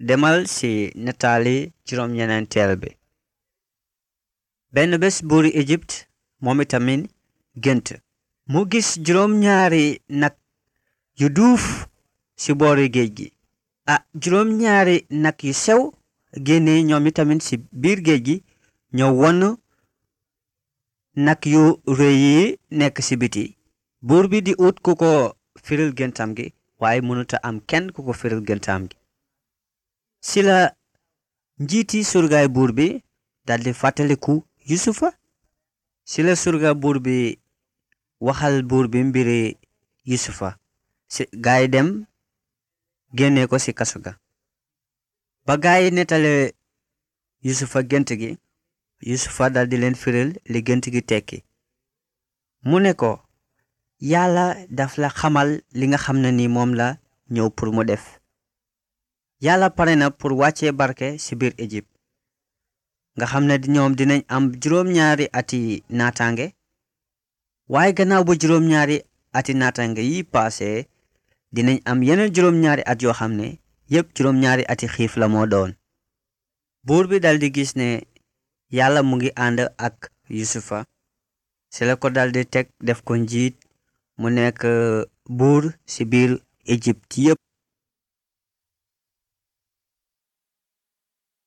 demal ci nataali juróom-ñeneenteel bi benn bés buuri Égypte moom itamit gént mu gis juróom-ñaari nag yu duuf ci boori géej gi ah juróom-ñaari nag yu sew génne ñoom itamit ci biir géej gi ñëw won nag yu rëy yi nekk ci biti buur bi di ut ku ko firil géntam gi waaye mënuta am kenn ku ko firil géntam gi ci la njiiti surgaay buur bi daldi fàttaliku yusufa ci la surga buur bi waxal buur bi mbiri yusufa ci gaay dem génne ko ci kaso ga ba gaay nettale yusufa gént gi yusufa daldi leen firil li gént gi tekki mu ne ko yàlla daf la xamal li nga xam ne ni moom la ñëw pour mu def yàlla pare na pour wàccee barke ci biir Égypte nga xam ne ñoom dinañ am juróom-ñaari ati naataange waaye gannaaw ba juróom-ñaari ati naataange yi paase dinañ am yeneen juróom-ñaari at yoo xam ne yépp juróom-ñaari ati xiif la moo doon buur bi daldi gis ne yàlla mu ngi ànd ak yusufa ci la ko daldi teg def ko njiit mu nekk buur ci biir Égypte yépp